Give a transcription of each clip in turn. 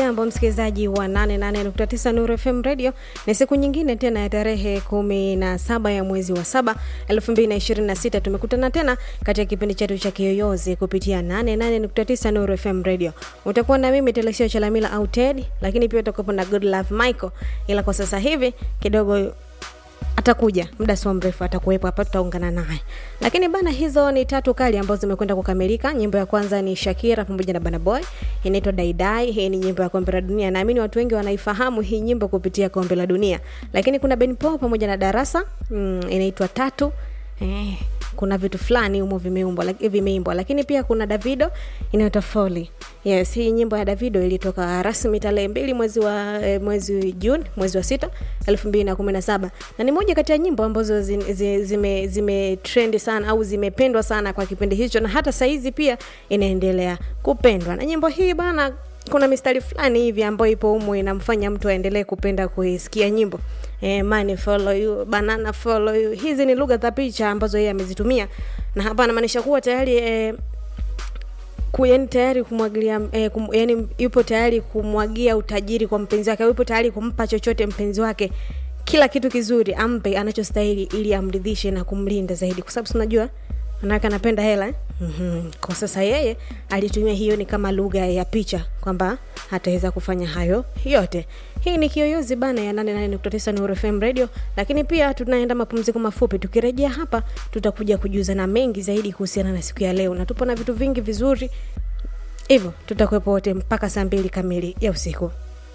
Hujambo msikilizaji wa 88.9 Nuru FM Radio, ni siku nyingine tena ya tarehe 17 ya mwezi wa 7 2026. Tumekutana tena katika kipindi chetu cha Kiyoyozi kupitia 88.9 Nuru FM Radio. Utakuwa na mimi Telesio Chalamila au Ted, lakini pia utakuwa na Good Love Michael, ila kwa sasa hivi kidogo atakuja muda sio mrefu atakuwepo hapa tutaungana naye lakini bana hizo ni tatu kali ambazo zimekwenda kukamilika nyimbo ya kwanza ni shakira pamoja na bana boy inaitwa daidai hii ni nyimbo ya kombe la dunia naamini watu wengi wanaifahamu hii nyimbo kupitia kombe la dunia lakini kuna ben paul pamoja na darasa mm, inaitwa tatu eh, kuna vitu fulani humo vimeumbwa lak- vimeimbwa lakini pia kuna davido inaitwa foli yes hii nyimbo ya davido ilitoka rasmi tarehe mbili mwezi wa eh, mwezi juni mwezi wa sita elfu mbili na kumi na saba na ni moja kati ya nyimbo ambazo zi- zi- zime, zime trendi sana au zimependwa sana kwa kipindi hicho na hata saizi pia inaendelea kupendwa na nyimbo hii bana kuna mistari fulani hivi ambayo ipo humo inamfanya mtu aendelee kupenda kuisikia nyimbo eh, money follow you, banana follow you. Hizi ni lugha za picha ambazo yeye amezitumia, na hapa anamaanisha kuwa tayari eh, ku- yani tayari kumwagilia eh, kum, yani yupo tayari kumwagia utajiri kwa mpenzi wake, au yupo tayari kumpa chochote mpenzi wake, kila kitu kizuri ampe anachostahili ili amridhishe na kumlinda zaidi, kwa sababu si unajua manake anapenda hela eh? mm-hmm. kwa sasa yeye alitumia hiyo ni kama lugha ya picha kwamba hataweza kufanya hayo yote hii ni kiyoyozi bana ya 88.9 Nuru FM radio lakini pia tunaenda mapumziko mafupi tukirejea hapa tutakuja kujuza na mengi zaidi kuhusiana na siku ya leo na tupo na vitu vingi vizuri hivyo tutakuwepo wote mpaka saa mbili kamili ya usiku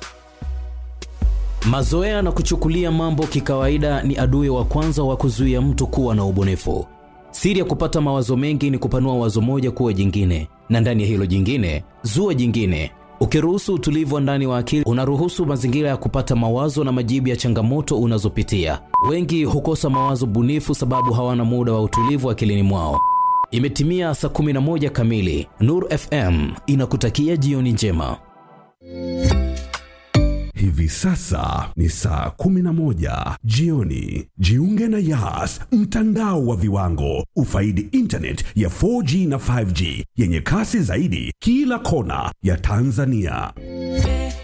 Mazoea na kuchukulia mambo kikawaida ni adui wa kwanza wa kuzuia mtu kuwa na ubunifu. Siri ya kupata mawazo mengi ni kupanua wazo moja kuwa jingine, na ndani ya hilo jingine zua jingine. Ukiruhusu utulivu wa ndani wa akili, unaruhusu mazingira ya kupata mawazo na majibu ya changamoto unazopitia. Wengi hukosa mawazo bunifu sababu hawana muda wa utulivu akilini mwao. Imetimia saa 11 kamili. Nuru FM inakutakia jioni njema. Hivi sasa ni saa 11 jioni. Jiunge na Yas, mtandao wa viwango. Ufaidi internet ya 4G na 5G yenye kasi zaidi kila kona ya Tanzania.